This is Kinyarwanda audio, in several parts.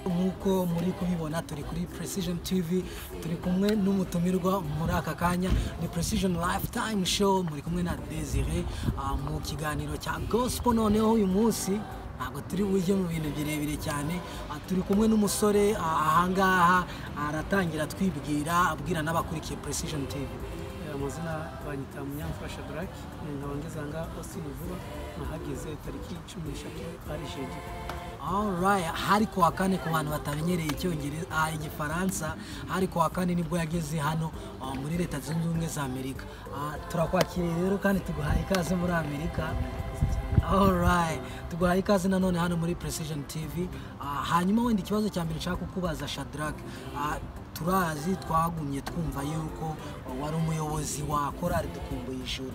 nk'uko muri kubibona turi kuri precision tv turi kumwe n'umutumirwa muri aka kanya ni precision lifetime show muri kumwe na desire mu kiganiro cya gospel noneho uyu munsi ntabwo turi bujye mu bintu birebire cyane turi kumwe n'umusore ahangaha aratangira atwibwira abwira n'abakurikiye precision tv amazina banyita munyamfasha darake nkaba ngeze aha ngaha ositini vuba nahageze tariki cumi n'eshatu ari jeji Alright, hari ku wa kane ku bantu batamenyereye icyongereza ah, igifaransa hari ku wa kane nibwo yageze hano ah, muri leta zunze ubumwe za amerika Ah, turakwakiriye rero kandi tuguhaye ikaze muri amerika Alright, tuguhaye ikaze nanone hano muri precision tv Ah, hanyuma wenda ikibazo cya mbere nshaka kukubaza shadrack Ah, turazi twagumye twumva yuko wari umuyobozi wa korali dukumbuye ijuru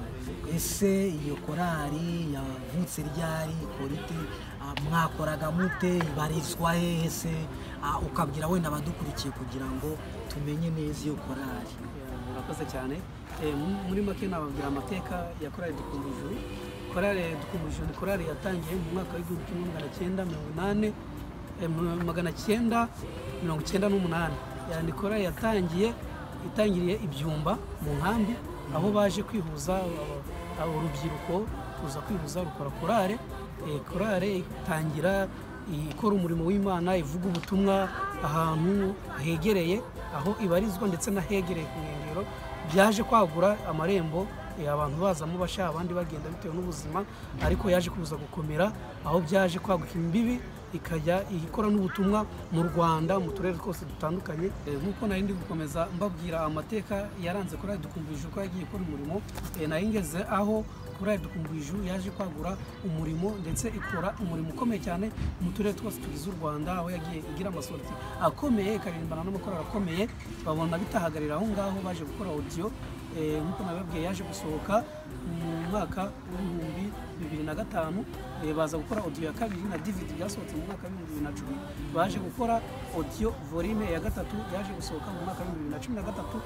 ese iyo korali yavutse ryari korite ah, mwakoraga mute ibarizwa hehe se Ah, ukabwira wenda abadukurikiye kugira ngo tumenye neza iyo korali murakoze cyane Eh, mu- muri make nababwira amateka ya korali dukunda ijuru korali dukunda ijuru ni korali yatangiye mu mwaka w'igihumbi kimwe magana cyenda mirongo inani eh, mu- magana cyenda mirongo icyenda n'umunani Eh, ni korali yatangiye itangiriye ibyumba mu nkambi aho baje kwihuza aba- aba- urubyiruko kuza kwihuza rukora korali Eh, korali itangira ikora umurimo w'imana ivuga ubutumwa ahantu hegereye aho ibarizwa ndetse n'ahegereye ku nkengero byaje kwagura amarembo eh, abantu bazamo bashaka abandi bagenda bitewe n'ubuzima ariko yaje kuza gukomera aho byaje kwaguka imbibi ikajya ikora n'ubutumwa mu rwanda mu turere twose dutandukanye Eh, nk'uko nari ndi gukomeza mbabwira amateka yaranze kuri dukumburije uko yagiye gukora umurimo eh, nari ngeze aho korali dukumburije yaje kwagura umurimo ndetse ikora umurimo ukomeye cyane mu turere twose tugize u rwanda aho yagiye igira amasorti akomeye ikaririmbana n'amakorali akomeye babona bitahagarira aho ngaho baje gukora audio Eh, nk'uko nabibabwiye yaje gusohoka mu mwaka w'ibihumbi bibiri na gatanu Eh, baza gukora audio ya kabiri na dvd byasohotse mu mwaka w'ibihumbi bibiri na cumi baje gukora audio volume ya gatatu yaje gusohoka mu mwaka w'ibihumbi bibiri na cumi na gatatu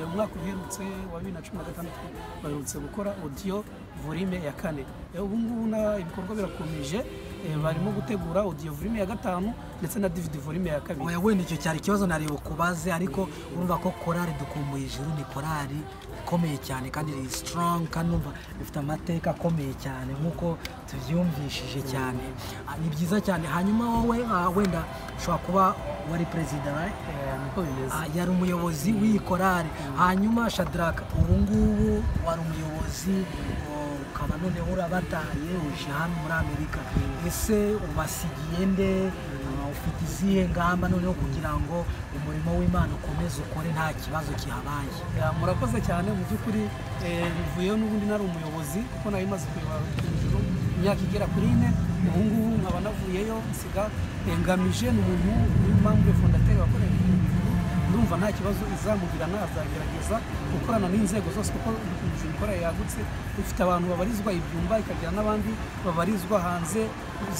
Eh, umwaka uherutse wa bibiri na cumi na gatandatu baherutse gukora audio volume ya kane Eh, ubu ngubu na- ibikorwa birakomeje Eh, barimo gutegura audio volume ya gatanu ndetse na dvd volume ya kabiri oya wenda icyo cyari ikibazo nareba ukubaze ariko urumva ko korali dukumbuye ijuru ni korali ikomeye cyane kandi iri sitorongi kandi urumva ifite amateka akomeye cyane nk'uko tubyumvishije cyane Ah, ni byiza cyane hanyuma wowe ah, wenda ushobora kuba wari perezida right? Eh, niko bimeze Ah, yari umuyobozi w'iyi korali hanyuma shadraka ubu ngubu wari umuyobozi o- ukaba noneho urabataye uje hano muri amerika ese ubasigiye nde Ah, ufite izihe ngamba noneho kugira ngo umurimo w'imana ukomeze ukore nta kibazo kihabaye Ya, murakoze cyane mu by'ukuri eh, mvuyeyo n'ubundi nari umuyobozi kuko nari maze kuyobora urubyiruko imyaka igera kuri ine ubu ngubu nkaba navuyeyo nsiga eh, ngamije ni umuntu w'impamvu ya fondateri wakoreye ndumva nta kibazo izamugira nazagerageza gukorana n'inzego zose kuko inzu ikorera yagutse ifite abantu babarizwa ibyumba ikagira n'abandi babarizwa hanze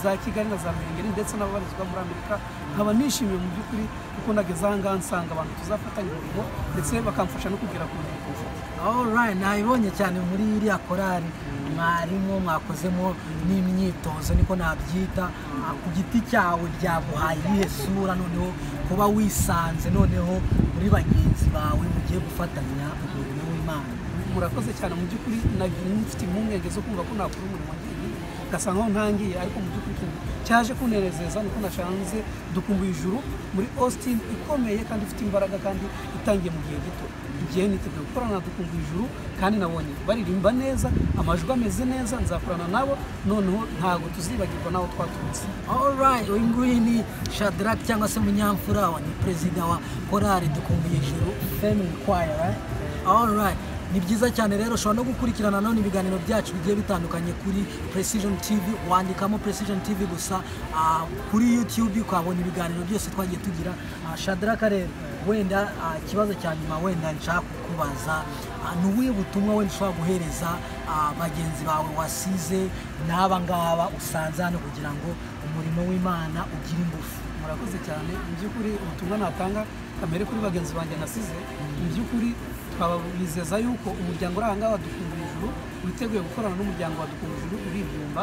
za kigali na za ruhengeri ndetse n'ababarizwa muri amerika nkaba nishimiye mu by'ukuri kuko nageze aha ngaha nsanga abantu tuzafatanya umurimo ndetse bakamfasha no kugera ku ntego mfite. Alright, nabibonye cyane muri iriya korali mwarimo mwakozemo n'imyitozo niko nabyita Ah, ku giti cyawe byaguhaye iyihe sura noneho kuba wisanze noneho muri bagenzi bawe mugiye gufatanya umurimo w'imana murakoze cyane mu by'ukuri nagiye mfite impungenge zo kumva ko nakora umurimo ngiye ngasanga aho ntangiye ariko mu by'ukuri ikintu cyaje kunezeza niko nashanze dukumbuye ijuru muri austin ikomeye kandi ifite imbaraga kandi itangiye mu gihe gito igihe niteguye gukorana na dukumbuye ijuru kandi nabonye baririmba neza amajwi ameze neza nzakorana nabo noneho ntabwo tuzibagirwa n'aho twaturutse Alright, uyu nguyu ni Shadrack cyangwa se Munyamfura wa ni perezida wa korali dukumbuye ijuru Family Choir, right? Alright. Ni byiza cyane rero ushobora no gukurikirana none ibiganiro byacu bigiye bitandukanye kuri Precision TV wandikamo Precision TV gusa ah, kuri YouTube ukabona ibiganiro byose twagiye tugira uh, Shadrack rero wenda ah, ikibazo cya nyuma wenda nshaka kukubaza ah, ni ubuhe butumwa wenda ushobora guhereza ah, bagenzi bawe wasize n'aba ngaba usanze hano kugira ngo umurimo w'imana ugira ingufu murakoze cyane mu by'ukuri ubutumwa natanga kamere kuri bagenzi banjye nasize mu by'ukuri twabizeza yuko umuryango uri ahangaha dukumbuye ijuru witeguye gukorana n'umuryango wa dukumujuru uriyumva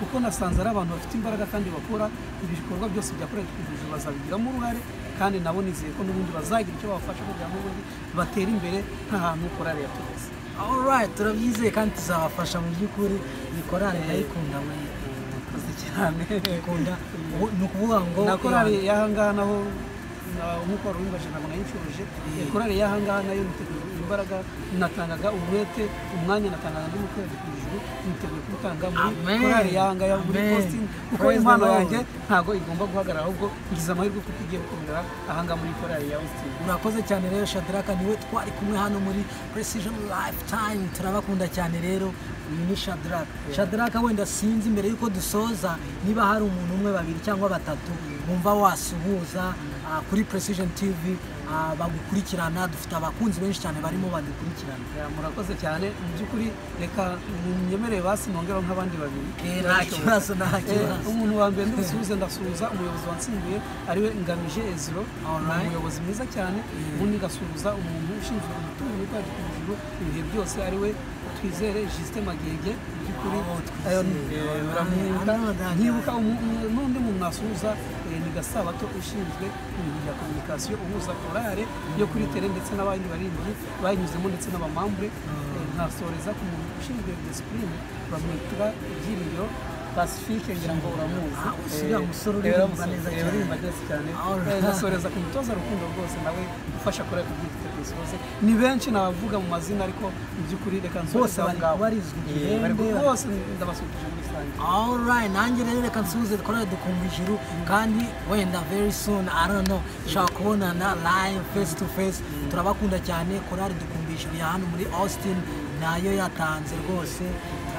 kuko nasanze ari abantu bafite imbaraga kandi bakora ibikorwa byose byakorewe dukumujuru bazabigiramo uruhare kandi nabo nizeye ko n'ubundi bazagira icyo babafasha kugira ngo ubundi batere imbere nk'ahantu korari yaturutse alright turabyizeye kandi tuzabafasha mu by'ukuri iyi korari ndayikunda we murakoze cyane ikunda ubu ni ukuvuga ngo na korari y'ahangaha naho na- nk'uko wari ubibaje ntabwo nayinshuruje Eh. korari y'ahangaha nayo niteguye imbaraga natangaga ubuhete umwanya natangaga ndi mu kwezi ku ijuru niteguye kuwutanga muri Amen. korari y'ahangaha muri Amen. positini kuko Praise the impano Lord. yanjye ntabwo igomba guhagarara ahubwo ngize amahirwe kuko igiye gukomera ahangaha muri korari ya wesitini murakoze cyane rero shadaraka niwe twari kumwe hano muri precision lifetime turabakunda cyane rero uyu ni shadaraka shadaraka wenda sinzi mbere y'uko dusoza niba hari umuntu umwe babiri cyangwa batatu wumva wasuhuza ah, kuri precision tv ah, bagukurikirana dufite abakunzi benshi cyane barimo badukurikirana Ya, murakoze cyane mu by'ukuri reka munyemerere basi nongeraho nk'abandi babiri Eh, nta kibazo, nta Eh, kibazo. umuntu wa mbere ndumusuhuze ndasuhuza umuyobozi wansimbuye ariwe ngamije eziro ni Alright. umuyobozi mwiza cyane ubundi ngasuhuza umuntu ushinzwe umutungo wacu ku ijuru ibihe byose ariwe twizere jisite magege mu by'ukuri Oh, Twizere. ayo ni- eh, baramwibuka. Ah, nkibuka umu- umu- n'undi muntu mwasuhuza eh, ni gasabato ushinzwe ibintu bya kominikasiyo uhuza korale yo kuri tere ndetse n'abandi baririmbyi banyuzemo ndetse n'abamambure Eh, nkasoreza ku muntu ushinzwe disipurine bamwitira ibyiringiro pasifike ngira ngo uramuzi Ah, uriya musore Eh, uririmba uramuzi. neza Eh, cyane. uririmba neza cyane Alright. Eh, ngasoreza ku mutoza rukundo rwose nawe ufasha korale ku bwite ku isi hose ni benshi nabavuga mu mazina ariko mu by'ukuri reka nsoreze bari- aho ngaho. barizwi Eh, igihembe, bari- bari- bose ndabasuhuje muri rusange Alright, nanjye rero reka nsuhuze dukorere dukumva ijuru kandi wenda very soon I don't know nshobora kubonana live face to face turabakunda cyane korari dukumva ijuru ya hano muri Austin nayo yatanze rwose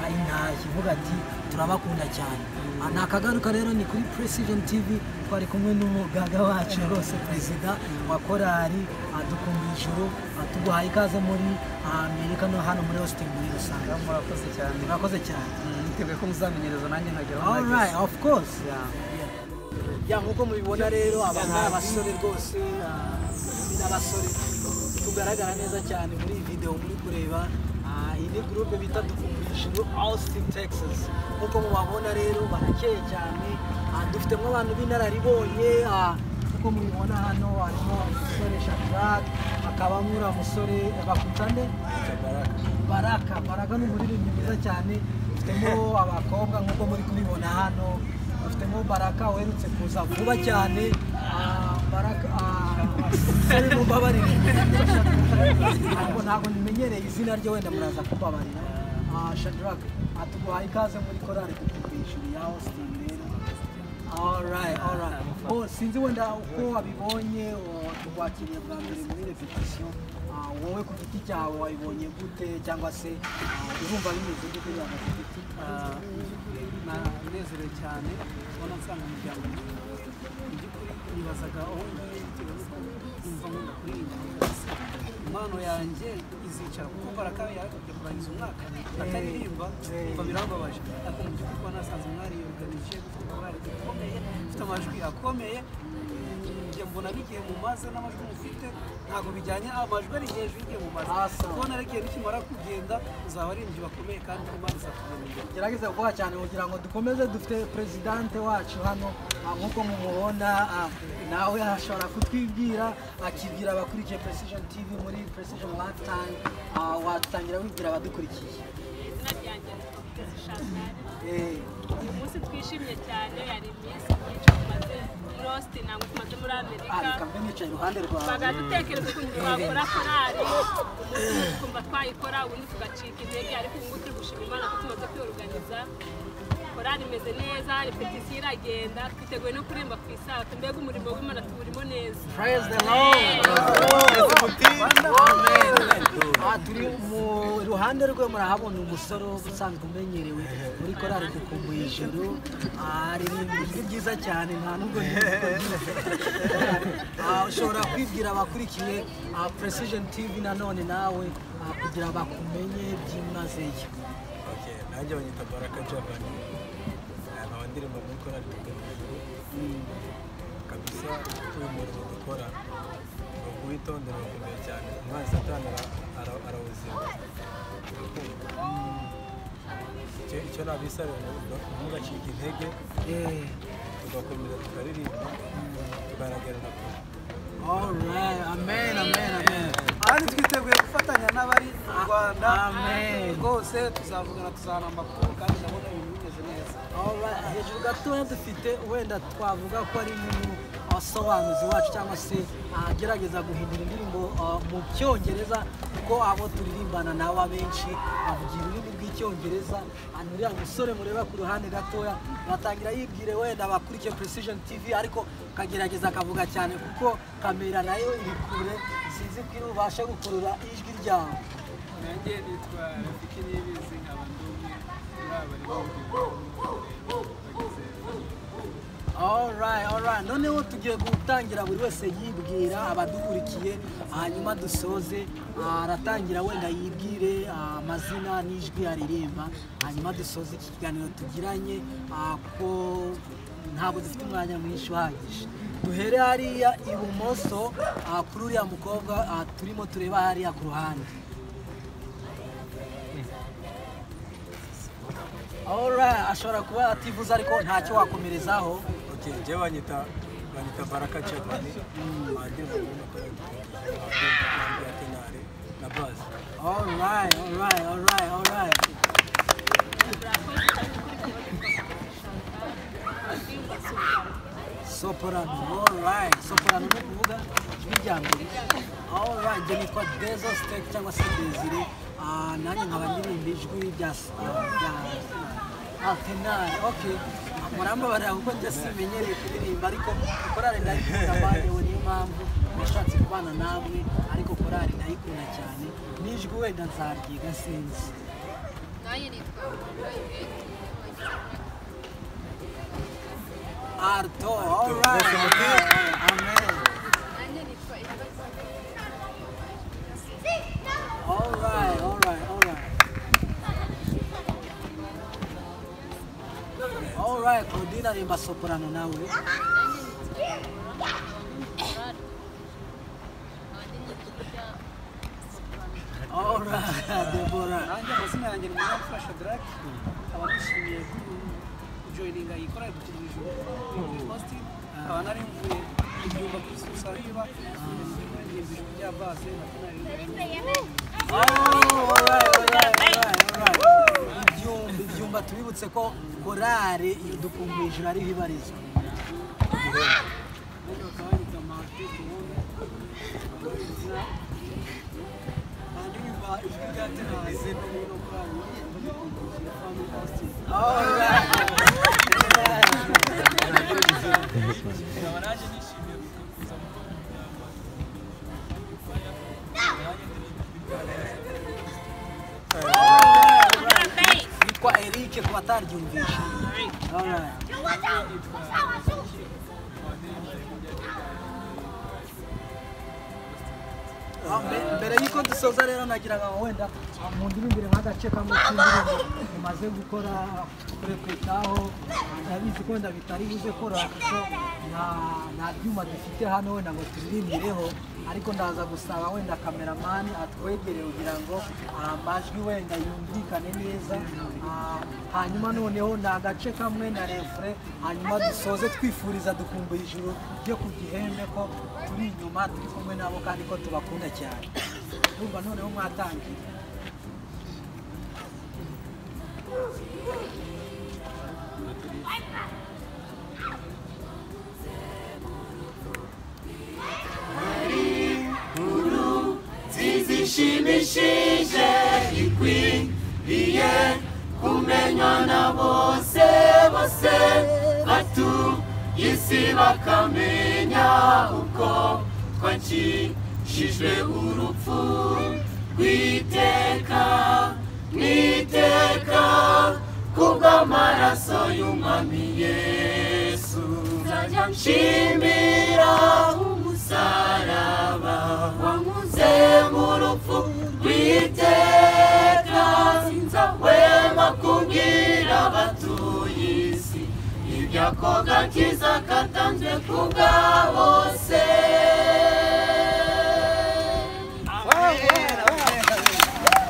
ari ntashye ivuga ati turabakunda cyane Ah, nakagaruka rero ni kuri Precision TV twari kumwe n'umugaga wacu rwose perezida wa korari ah, dukumva ijuru ah, tuguhaye ikaze muri ah, Amerika no hano muri Austin muri rusange Ngaho murakoze cyane murakoze cyane niteguye ko muzamenyereza nanjye nkageraho Alright, of course ya nk'uko mubibona rero aba ni abasore rwose ah, ni abasore tugaragara neza cyane muri iyi videwo muri kureba Ah, iyi ni gurupe bita dukumvisha austin texas nk'uko mubabona rero barakeye cyane Ah, dufitemo abantu b'inararibonye ah, nk'uko mubibona hano harimo umusore shadrack hakabamo uriya musore bakutane baraka baraka ni umuririmbyi mwiza cyane dufitemo abakobwa nk'uko muri kubibona hano dufitemo baraka uherutse kuza vuba cyane Ah, baraka ari mumbabarire ntabwo ntabwo nimenyereye izina rye wenda muraza kumbabarira Ah, shadrack atuguhaye ikaze muri korari kutubishyura ya austin rero Alright, alright. Oh, sinzi wenda uko wabibonye oh, tukwakiriye bwa mbere muri repetition Ah, wowe ku giti cyawe wabibonye gute cyangwa se ah, urumva bimeze gute bya gafite nanezerewe cyane kubona nsanga umuryango mwiza. Mu by'ukuri nibazaga aho ngiye bitewe n'uko numva nkunda kuririmba rwose. impano yanjye izicara kuko baraka yarakabye kurangiza umwaka ataririmba Eh. mba birambabaje ariko mu by'ukuri kuba nasanze umwari yoruganije umwari akomeye ufite amajwi akomeye njye mbona n'igihe mumaze n'amajwi mufite ntabwo bijyanye amajwi ari hejuru y'igihe mumaze Awesome. kubona n'igihe nikimara kugenda uzaba ari inzu bakomeye kandi imana izakubona imbere gerageza gukora cyane kugira ngo dukomeze dufite perezidante wacu hano ah, nk'uko mumubona ah, nawe ashobora kutwibwira akibwira abakurikiye precision tv muri precision lifetime ah, watangira wibwira abadukurikiye izina ryanjye nitwa Mutesi Chantal. Eh, uyu munsi twishimye cyane yari iminsi myinshi tumaze lost ntabwo tumaze muri ah, reka amerika mbe nicaye iruhande rwawe twaga dutekereza ukuntu twakora korali umunsi umwe tukumva twayikora ubundi tugacika intege ariko ubu ngubu turi gushima imana ko tumaze kwiyoruganiza korali imeze neza repetisiyo iragenda twiteguye no kuririmba ku isato mbega umurimo w'imana tuwurimo neza Praise the Lord. Aha turi mu ruhande rwe murahabona umusore usanzwe umenyerewe muri korari gukumbu ijuru aririmba ijwi ryiza cyane nta nubwo yitwa Ah, ushobora kwibwira abakurikiye ah, precision tv nanone nawe ah, kugira bakumenye byimazeyo Okay, nanjye banyita baraka javani nkaba ndirimba muri korali tugamijuru kabisa uyu murimo dukora ni uwitondera urakomeye cyane umwana satani ara- ara- arawuzima icyo icyo nabisabira ni ukuvuga ngo ntugacike intege Eh, tugakomeza tukaririmba tukanagerana kure alright, amen, amen, amen. ahandi twiteguye gufatanya n'abari mu rwanda Amen. rwose tuzavugana tuzahana amakuru kandi ndabona ibintu bimeze neza Alright, hejuru gatoya dufite wenda twavuga ko ari mu wasobanuzi wacu cyangwa se agerageza guhindura indirimbo ah, mu cyongereza kuko abo turirimbana nabo abenshi bavugira ururimi rw'icyongereza hanyuma uriya musore mureba ku ruhande gatoya batangira yibwire wenda abakurikiye precision tv ariko kagerageza akavuga cyane kuko kamera nayo iri kure sinzi ko irubashe gukurura ijwi ryawe nanjye nitwa rafiki nibizi nkaba ndi umwe muri aba Alright, alright. Noneho tugiye gutangira buri wese yibwira abadukurikiye hanyuma dusoze ah, aratangira wenda yibwire ah, amazina n'ijwi aririmba hanyuma dusoze iki kiganiro tugiranye ah, ko ntabwo dufite umwanya mwinshi uhagije duhere hariya ibumoso ah, kuri uriya mukobwa ah, turimo tureba hariya ku ruhande Alright, ashobora kuba ativuze ariko ntacyo wakomerezaho ok njye banyita banyita baraka cavani wandirimbo muri matora y'ubukungu ya tenari na bazi Alright, alright, alright, alright. murakoze cyane kuri kubona indirimbo z'urwanda Soprano, alright. Soprano ni ukuvuga ijwi rya mbere. Alright, njye nitwa Dezo Steak cyangwa se Desire. Ah, nanjye nkaba ndirimba ijwi rya ah, rya Altenar. Okay. Murambabarira kuko njye simenyereye kuririmba ariko korari ndayikunda banyewe niyo mpamvu nashatse kubana namwe ariko korari ndayikunda cyane n'ijwi wenda nzaryiga sinzi. nanjye nitwa Arto, alright. Amen. nanjye nitwa Alright, alright, alright. Alright, Claudine arimba soprano nawe. Alright, Deborah. nanjye amazina yanjye ni mwana fasha darake nkaba nishimiye kujoyininga iyi korari dukina ijuru positi nkaba nari mvuye ibyumba kuri susariba ndirimba ijuru rya baze na tenari Oh, alright, alright, alright, alright. Ibyumba, ibyumba tubibutse ko korari dukumbijura ariho ibarizwa. Alright. Yitwa Eric ku bataryumvisha. Alright. Ah, mbe- mbere y'uko dusoza rero nagiraga ngo wenda ah, mundirimbire nk'agace kamwe k'indirimbo mumaze gukora kurepetaho ndabizi ko wenda bitari buze koroha kuko nta- nta byuma dufite hano wenda ngo turirimbireho ariko ndaza gusaba wenda kameramani atwegere kugira ngo ah, amajwi wenda yumvikane neza Ah, hanyuma noneho ni agace kamwe na refure hanyuma dusoze twifuriza dukumbuye ijuru ryo ku gihembe ko turi inyuma turi kumwe nabo kandi ko tubakunda cyane urumva noneho mwatangiye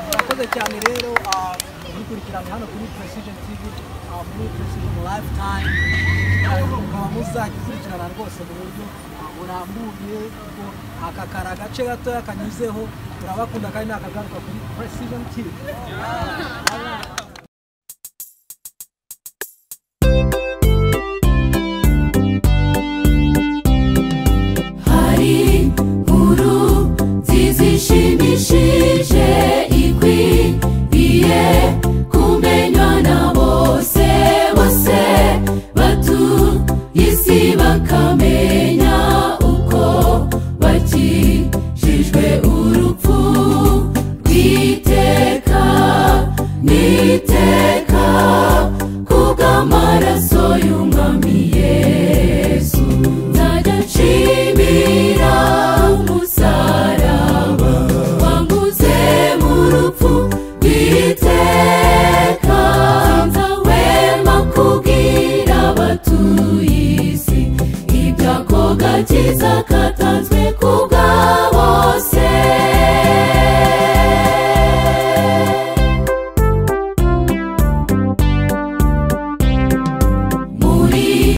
murakoze cyane rero ah, dukurikije cyane hano kuri precision tv ah, muri precision lifetime mukaba muzakurikirana rwose mu buryo ah, burambuye kuko aka kari agace gatoya kanyuzeho turabakunda kandi nakagaruka kuri precision tv hari nkuru nziza ishimishije ikwiye kumenywa na bose bose batuye isi bakamenya uko bakijijwe urupfu rw'iteka n'iteka kubw'amaraso y'umwami yesu nzajya nshimira umusaraba wanguze mu rupfu rw'iteka nzawema kubwira abatuye isi ibyo ako gakiza